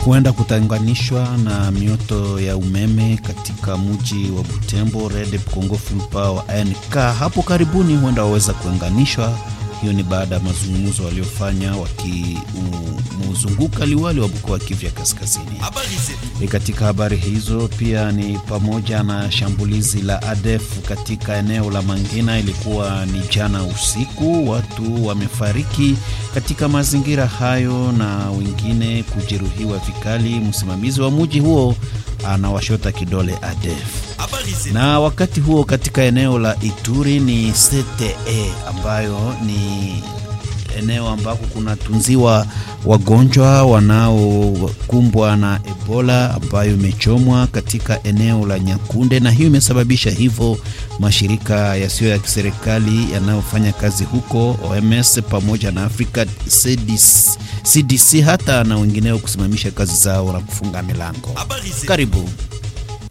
huenda kutanganishwa na mioto ya umeme katika mji wa Butembo. Red Congo Full Power ANK hapo karibuni huenda waweza kuunganishwa. Hiyo ni baada ya mazungumzo waliofanya wakimzunguka liwali wa mkoa wa Kivu ya Kaskazini. E, katika habari hizo pia ni pamoja na shambulizi la ADF katika eneo la Mangina. Ilikuwa ni jana usiku, watu wamefariki katika mazingira hayo na wengine kujeruhiwa vikali. Msimamizi wa mji huo anawashota kidole ADF. Na wakati huo katika eneo la Ituri ni CTE ambayo ni eneo ambako kunatunziwa wagonjwa wanaokumbwa na Ebola ambayo imechomwa katika eneo la Nyakunde, na hiyo imesababisha hivyo mashirika yasiyo ya kiserikali yanayofanya kazi huko OMS pamoja na Africa CDC, CDC hata na wengineo kusimamisha kazi zao na kufunga milango. Karibu.